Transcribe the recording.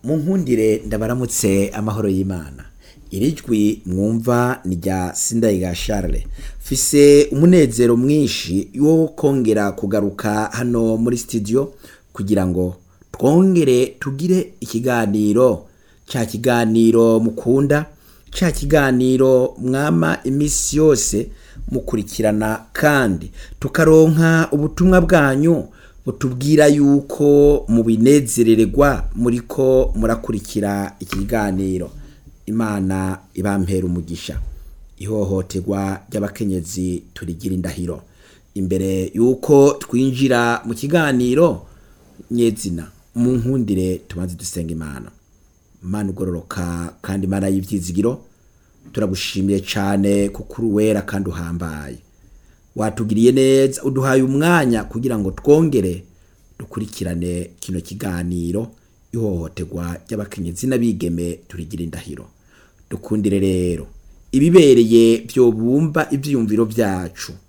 mu nkundire ndabaramutse amahoro y'imana iri jwi mwumva ni rya sindayiga Charles fise umunezero mwinshi wo kongera kugaruka hano muri studio kugira ngo twongere tugire ikiganiro ca kiganiro mukunda ca kiganiro mwama imisi yose mukurikirana kandi tukaronka ubutumwa bwanyu butubwira yuko mubinezerererwa muriko murakurikira iki kiganiro imana ibampera umugisha ihohoterwa ry'abakenyezi turigira indahiro imbere yuko twinjira mu kiganiro nyezina mu nkundire tubanze dusenga imana imana ugororoka kandi imana y'ivyizigiro turagushimiye cane kuko uri wera kandi uhambaye watugiriye neza uduhaye umwanya kugira ngo twongere dukurikirane kino kiganiro ihohoterwa ry'abakenyezi n'abigeme turigira indahiro dukundire rero ibibereye vyobumba ivyiyumviro vyacu